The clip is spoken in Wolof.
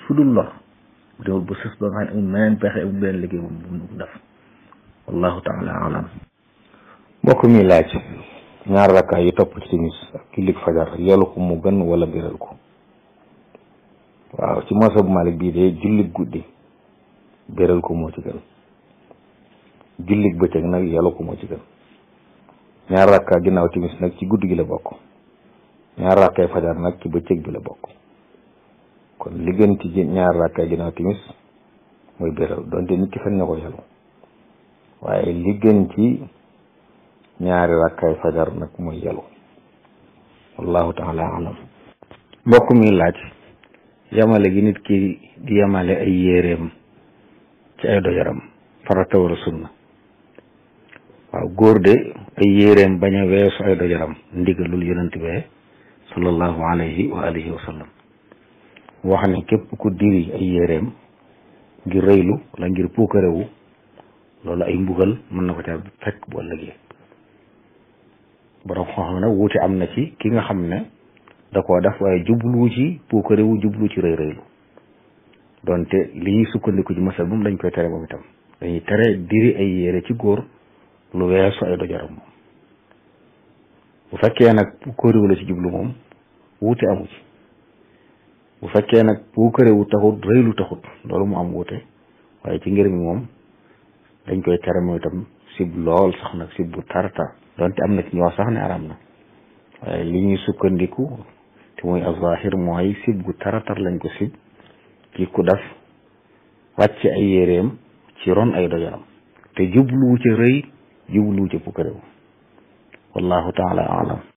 su dul lor bu demul ba sës ba nga xam ne amul meneen pexe amul beneen liggéey bu mu def wallahu taala alam mbokk mi laaj ñaar rakkaa yi topp ci timis ak jullik fajar yelu ko mu gën wala biral ko waaw ci mosa bu Malik bii de jullik guddi biral ko moo ci gën jullik bëccëg nag yelu ko moo ci gën ñaar rakkaa ginnaaw timis nag ci guddi gi la bokk ñaar rakkaay fajar nag ci bëccëg bi la bokk kon li gën ci ñaar rakkaay ginnaaw timis mooy biral donte nit ki fen na ko yelu waaye li gën ci ñaari rakkaay fajar nag mooy yelu wallahu taala alam mbokk mi laaj yamale gi nit ki di yamale ay yéreem ci ay dojaram farata wala sunna waaw góor de ay yéreem bañ a weesu ay dojaram ndigalul yonent bee sallallahu alayhi wa alihi wa sallam wax ne képp ku diri ay yéreem ngir rëylu wala ngir puukarewu loolu ay mbugal mën na ko ca fekk bu ëllëgee borom xam ne wuute am na ci ki nga xam ne da koo def waaye jublu ci puukarewu jublu ci rëy rëylu donte li ñuy sukkandiku ci masal moom dañ koy tere moom itam dañuy tere diri ay yére ci góor lu weesu ay dojaram moom bu fekkee nag puukarewu la ci jublu moom wuute amu ci bu fekkee nag puukarewu taxut rëylu taxut loolu mu am wuute waaye ci ngir mi moom dañ koy tere moom itam sib lool sax nag sib bu tartar donte am na ci ñoo sax ne aram na waaye li ñuy sukkandiku te muy azahir mooy sib gu taratar lañ ko sib ci ku def wàcc ay yéreem ci ron ay dojaram te jubluwu ca rëy jubluwu ca pukkarewu wallahu taala alam